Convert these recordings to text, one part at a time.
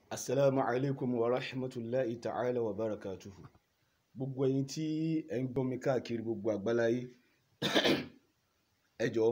asalaamu alaykum wa rahmatulahi ta'ala wa barakatuhu gbogbo ẹ̀yin tí ẹ ń gbọ́ mi káàkiri gbogbo àgbáláyé ẹ jọ̀ọ́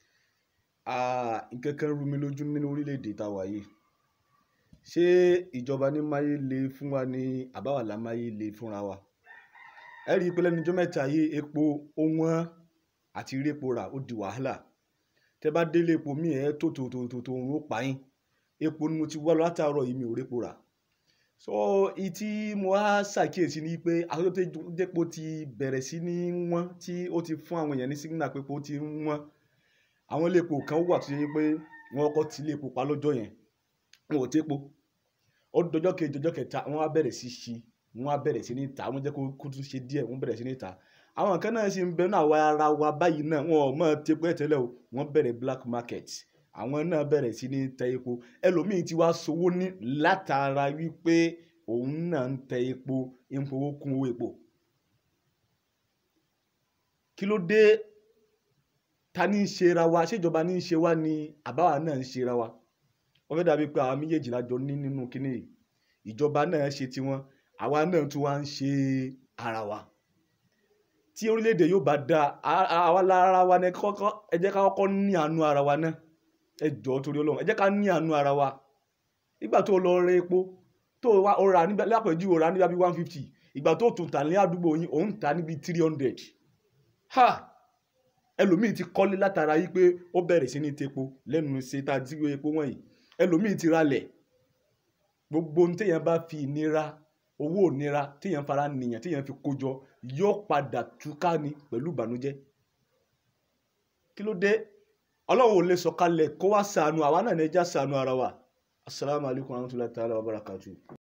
nǹkan kan rú mi lójú nínú orílẹ̀-èdè tá a wà yìí ṣé ìjọba ní máyé le fún wa ní àbáwálá máyé le fúnra wa ẹ rí i pé lẹ́nu ọjọ́ mẹ́ta yìí epo ó wọ́n àti rí epo rà ó di wàhálà tẹ bá délé epo míì ẹ tó tó tó tó tó ń ró pa yín epo ni mo ti wá látàárọ̀ yìí mi ò répo rà so ìtí mo á ṣàkíyèsí ni pé àtúntò ti bẹ̀rẹ̀ sí ní wọ́n tí ó ti fún àwọn èèyàn ní sígínà pé epo ti ń wọ́n àwọn ilé epo kan wà tó yẹ pé wọ́n kọ́ ti ilé epo pa lọ́jọ́ yẹn wọn ò tépo ó dọjọ́ kejì ọjọ́ kẹta wọ́n á bẹ̀rẹ̀ sí ṣí wọ́n á bẹ̀rẹ̀ sí ní ta wọ́n jẹ́ kó tún ṣe díẹ̀ wọ́n bẹ̀rẹ̀ sí ní ta àwọn kan náà sì ń bẹ náà àwa ara wa báyìí náà wọn ò mọ̀ tepo ẹ̀ tẹ́lẹ̀ o wọ́n bẹ̀rẹ̀ black market àwọn náà bẹ̀rẹ̀ sí ní tẹ epo ẹlòmíín ti wá sowó ní látara wípé òun náà ń tẹ epo ń fowó kún owó epo kí ló dé ta ní í ṣe ra wa ṣèjọba ní í ṣe wá ni àbáwá náà ń ṣe ra wa wọ́n fẹ́ dàbí pé àwọn méjèèjì lájọ ní nínú kínní yìí ìjọba náà ṣe tiwọn àwa náà tún wá ń ṣe ara wa tí orílẹ̀-èdè yóò bá da àwa lára wa ní kọ́kọ́ ẹ jẹ́ ká kọ́kọ́ ní àánú ara wa náà ẹ jọ̀ọ́ torí Ọlọ́run ẹ jẹ́ ká ní àánú ara wa nígbà tó lọ rẹ epo tó o rà níbi lápẹ̀jù o rà níbi one fifty ìgbà tó tún tà ní àdúgbò yín òun tà níbi three hundred ha ẹlòmíì ti kọ́lé látara yìí pé ó bẹ̀rẹ̀ sí ní tepo lẹ́nu ṣe tá a ti gbé epo wọ̀nyí ẹlòmíì ti ralẹ̀ gbogbo ohun téèyàn bá fi ìnira owó ìnira téèyàn fara nìyàn téèyàn fi kó jọ yóò padà túká ni pẹ̀lú ìbànújẹ́ kí ló dé ọlọ́run ò lè sọ̀kalẹ̀ kó wá ṣàánú àwa náà ní ẹja ṣàánú ara wa asalaamualeykum wa rahmatulahi ta'ala wa barakatuh.